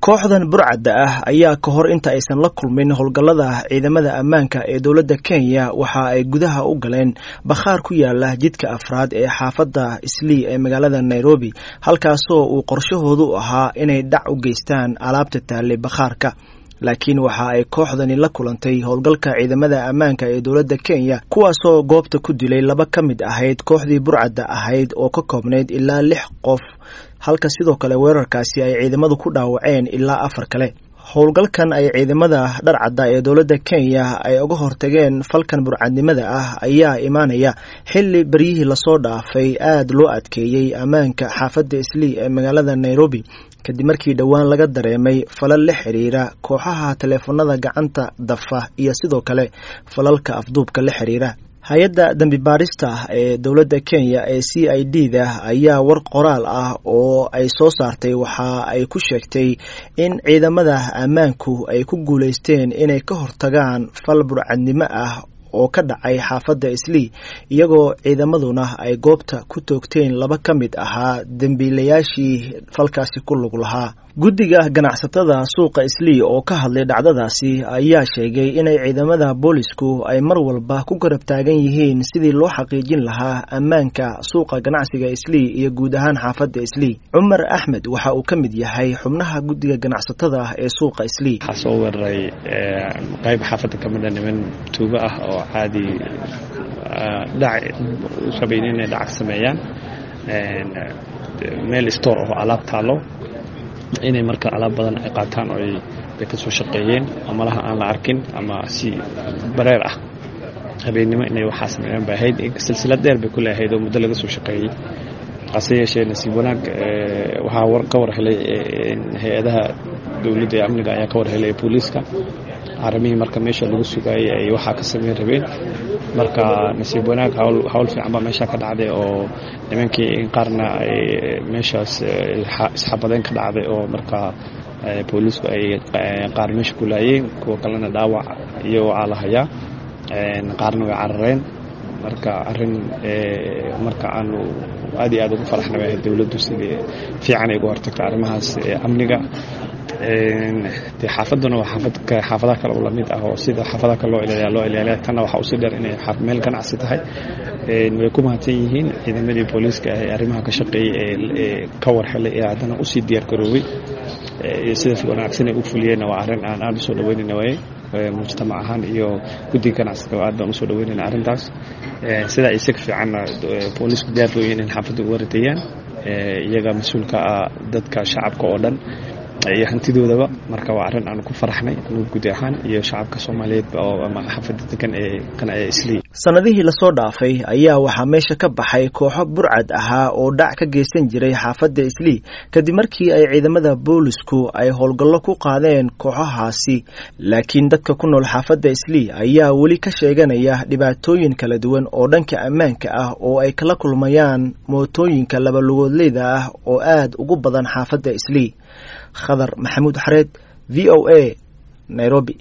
kooxdan burcadda ah ayaa ka hor inta aysan la kulmin howlgallada ciidamada ammaanka ee dowladda kenya waxa ay gudaha u galeen bakhaar ku yaala jidka afraad ee xaafadda islii ee magaalada nairobi halkaasoo uu qorshahoodu ahaa inay dhac u geystaan alaabta taallay bakhaarka laakiin waxa ay kooxdani la kulantay howlgalka ciidamada ammaanka ee dowladda kenya kuwaasoo goobta ku dilay laba ka mid ahayd kooxdii burcadda ahayd oo ka koobnayd ilaa lix qof halka sidoo kale weerarkaasi ay ciidamadu ku dhaawaceen ilaa afar kale howlgalkan ay ciidamada dharcadda ee dowladda kenya ay uga hortageen falkan burcadnimada ah ayaa imaanaya xilli beryihii lasoo dhaafay aada loo adkeeyey ammaanka xaafadda islii ee magaalada nairobi kadib markii dhowaan laga dareemay falal la xiriira kooxaha taleefanada gacanta dafa iyo sidoo kale falalka afduubka la xiriira hay-adda dembi baarista ee dowladda kenya ee c i d da ayaa war qoraal ah oo ay soo saartay waxa ay ku sheegtay in ciidamada ammaanku ay ku guulaysteen inay ka hortagaan fal burcadnimo ah oo ka dhacay xaafadda islii iyagoo ciidamaduna ay goobta ku toogteen laba ka mid ahaa dembiilayaashii falkaasi ku lug lahaa guddiga ganacsatada suuqa islii oo ka hadlay dhacdadaasi ayaa sheegay inay ciidamada boolisku ay mar walba ku garab taagan yihiin sidii loo xaqiijin lahaa ammaanka suuqa ganacsiga islii iyo guud ahaan xaafadda islii cumar axmed waxa uu ka mid yahay xubnaha guddiga ganacsatada ee suuqa islii waxaa soo weeraray qayb xaafadda ka mida niman tuugo ah oo caadi dhac rabayn inay dhacag sameeyaan meel store oo alaab taalo inay marka alaab badan ay qaataan oo ay ka soo shaqeeyeen amalaha aan la arkin ama si bareer ah habeennimo inay waxaa sameeyaan bay ahayd silsilad dheer bay ku leeahayd oo muddo laga soo shaqeeyey hase yeeshee nasiib wanaag waxaa ka war helay hay-adaha dowladda ee amniga ayaa ka war helay booliiska arrimihii marka meesha lagu sugaayey ay waxaa ka sameyn rabeen marka nasiib wanaag hawl fiican baa meesha ka dhacday oo nimankii qaarna ay meeshaas isxabadeen ka dhacday oo marka booliisku ay qaar meesha ku laayeen kuwa kalena dhaawac iyo waxaa la hayaa qaarna way carareen marka arrin marka aanu aad iyo aad ugu faraxna bay ahayd dowladdu sidii fiican ay uga hortagta arrimahaas amniga de xaafaduna waa xaafad xaafadaha kale oo lamid ah oo sida xaafadaha kale loo ilaaliya loo ilaaliya tanna waxaa usii dheer inay meel ganacsi tahay way ku mahadsan yihiin ciidamadii booliiska ee arrimaha ka shaqeeyey ee ka war helay ee haddana usii diyaar garoobay sidaas wanaagsan ay u fuliyeenna waa arrin aan aada usoo dhaweynayna waaye mujtamac ahaan iyo guddiga ganacsiga aad baan usoo dhaweynayna arrintaas sidaa isaga fiicanna booliisku diyaar booyin in xaafadda uga radayaan iyaga mas-uulka ah dadka shacabka oo dhan iyo hantidoodaba marka waa arrin aanu ku faraxnay anugu guud ahaan iyo shacabka soomaaliyeed oo ama xaafadda degan ee qanacee islii sanadihii lasoo dhaafay ayaa waxaa meesha ka baxay kooxo burcad ahaa oo dhac ka geysan jiray xaafadda islii kadib markii ay ciidamada boolisku ay howlgallo ku qaadeen kooxahaasi laakiin dadka ku nool xaafadda islii ayaa weli ka sheeganaya dhibaatooyin kala duwan oo dhanka ammaanka ah oo ay kala kulmayaan mootooyinka labalugoodleyda ah oo aad ugu badan xaafadda islii khadar maxamuud xareed v o a nairobi